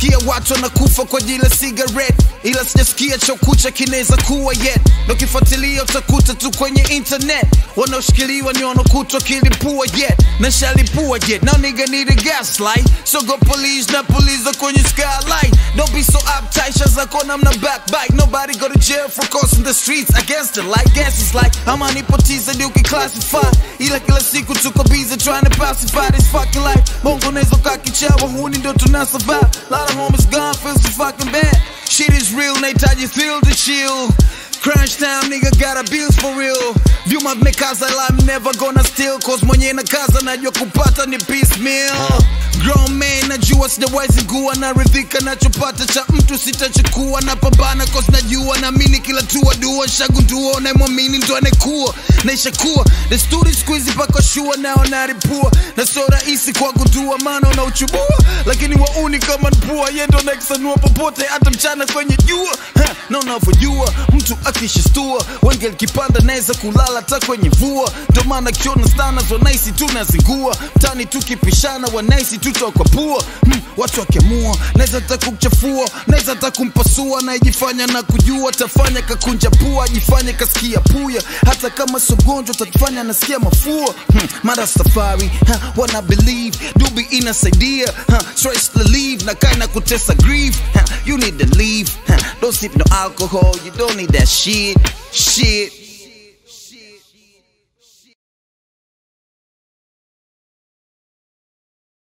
nasikia watu wanakufa kwa ajili ya cigarette ila sijasikia chokucha kinaweza kuwa yet na ukifuatilia utakuta tu kwenye internet wanaoshikiliwa ni wanaokutwa kilipua yet na shalipua yet now nigga need a gaslight so go police na police kwenye skylight don't be so uptight shaza kona mna backbite nobody go to jail for crossing the streets against the light guess it's like ama nipotiza ndio ukiclassify ila kila siku tuko busy trying to pacify this fucking life bongo nezo kakichawa huni ndo tuna survive lot of homies gone feel so fucking bad shit is real nahitaji thrill to chill Crunch time, nigga got a bills for real. Vyuma vimekaza la I'm never gonna steal cause mwenye na kaza najua kupata ni piecemeal. Grown man najua sijawahi zingua na ridhika nachopata cha mtu sitachukua na pambana cause najua naamini kila tua dua shagundua unayemwamini ndo anayekuwa naishakuwa desturi siku hizi paka shua nao naripua na sio rahisi kwa kundua maana unauchubua lakini wauni kama mpua ye ndo nakisanua popote hata mchana kwenye jua Ha, na unavyojua mtu akishastua wenge likipanda naweza kulala hata kwenye vua ndo maana kiona stana zo naisi tunazingua mtani tukipishana wanaisi tutokwa pua hmm, watu wakemua naweza hata kumchafua naweza hata kumpasua naijifanya na kujua tafanya kakunja pua ajifanye kasikia puya hata kama sogonjwa tatufanya nasikia mafua hmm, mara safari ha, wana believe dubi inasaidia ha, stress relief na kaina kutesa grief ha, you need to leave ha, don't sip no alcohol you don't need that shit shit